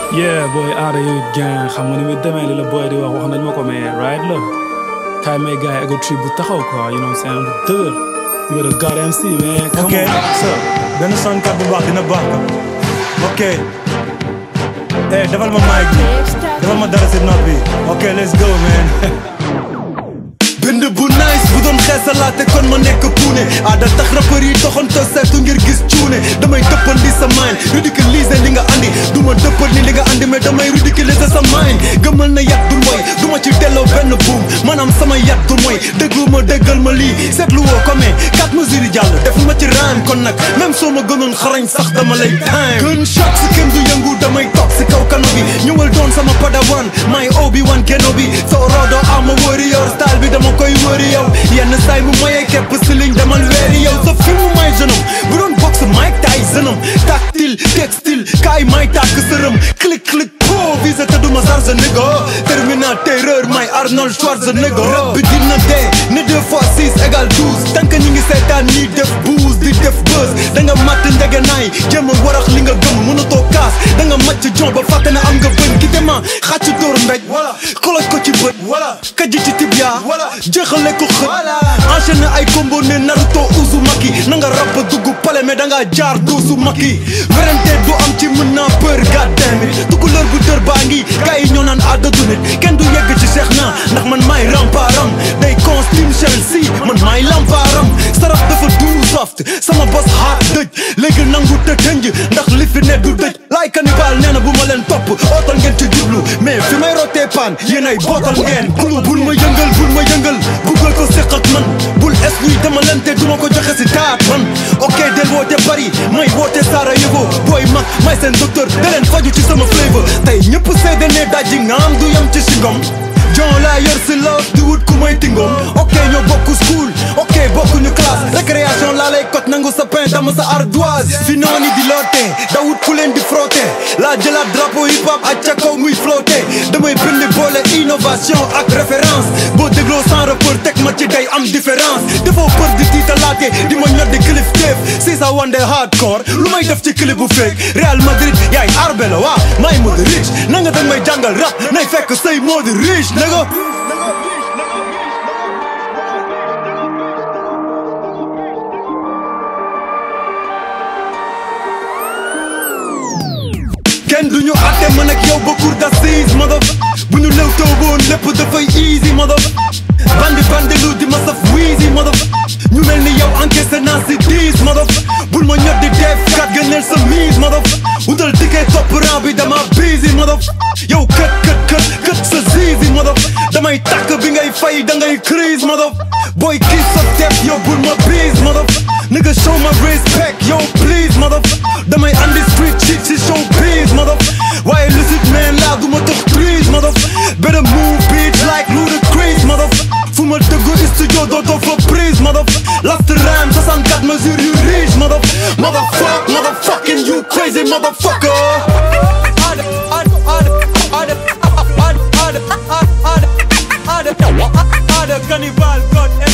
yeah booy aada yow it gang xam nga ni muy demee li la booy di wax wax nañ ma ko mais right la kaay may gars yi ego trip bu taxaw quoi you know what I'm saying bu dëgër you got a goddamn see man come ok on so benn sonkat bu baax dina baax ko ok eh defal ma mic bi defal ma dara si note bi ok let's go man bind bu nice bu doon xeesalaate kon ma nekk puune aada tax rappeur yi doxanto seetu ngir gis cuune damay dëppal li sa mind ridiculiser li nga andi du ma dëppal ni li nga andi mais damay ridiculiser sa mind gëmal na yat du mooy du ma ci delloo benn buum maanaam sama yat du mooy déglu ma déggal ma lii seetlu woo ko mais quatre mesures yi jàll def ma ci raan kon nag même soo ma gënoon xarañ sax dama lay time gun shot si kenn du yëngu damay toog si kaw kano bi ñëwal doon sama padawan may obi wan keno bi soo roodoo ama warrior style bi dama koy wëri yow yenn saay mu mayee képp si liñ demal weeri yow sa film may jeunam bu doon box Mike Tyson tactile textile kaay may tàkk sërëm clic clic po vise te duma charge nigga Terminateur may Arnold Schwarzenegger rap bi dina dee ne deux fois six égale douze tant que ñi ngi seetaan ñi def buzz di def buzz da nga matt ndege naay jéem a warax li nga gëm mënatoo kaas da nga màcc jon ba fàtte na am nga bën ki dema xàcc dóor mbéj voilà koloj ko ci bët voilà kajji ci tibia voilà jeexale ko xët enchaîné ay combo ne Naruto Uzumaki na nga rab dugg pale mais da nga jaar doosu maki werante du am ci mën naa peur goddamn it tukulóor bu dër baa ngi gars yi ñoo naan àddatu nit kenn du yegg ci Cheikh na ndax man maay ramparam day con slim shell si man maay lamparam sarax dafa du soft sama bos hard dëj léegi nangu te tënj ndax li fi ne du dëj laay cannibal nee na bu ma leen topp ootal ngeen ci jublu mais fi may rotee paan yéen ay bootal ngeen gulu bul ma yëngal bul ma yëngal buggal ko séq ak man bul es luy dama lente duma ko joxe si taat man ok del woote bari may woote Sarajevo booy mag may seen docteur da leen faju ci sama flavor tey ñëpp seede ne dajji ngaam du yam ci singom jon laa yor si love di wut ku may tingoom ok ñoo bokku school ok bokkuñu classe récréation laa lay kot nangu sa pain dama sa ardoise fi nooni di loote da wut ku leen di frotte laa jëlaat drapeau hip hop ak ca kaw muy flotte damay bind boole innovation ak référence boo dégloo sans rapport teg ma ci day am différence dafoo peur di tiitalaate di ma ñor di cliff teef si sa wande hardcore lu may def ci clip bu fake Real Madrid yaay arbe la waa may mode rich na nga dag may jàngal rap nay fekk say mode rich nigga kenn duñu àtte man ak yow ba cour d'assises mother bu ñu lew taw boon lépp dafay easy mother bandi bandi lu di ma saf wiisi mother ñu mel ni yow encaissé naa si diis mother bul ma ñor di def kat gëneel sa mise mother utal ticket topp rang bi dama busy mother yow kët kët kët kët sa zizi mother damay tàkk bi ngay fay da ngay crise mother boy kiss sa tep yow bul ma bis mother nigga show my respect yo please mother damay andi street shit si show please mother waaye lucid man laa du ma tax trees mother better move bitch like Ludacris mother fu ma dëggu studio dootoo fa prise mother last rhyme 64 mesures yu riche mother motherfuck motherfucking you crazy motherfucker Cannibal God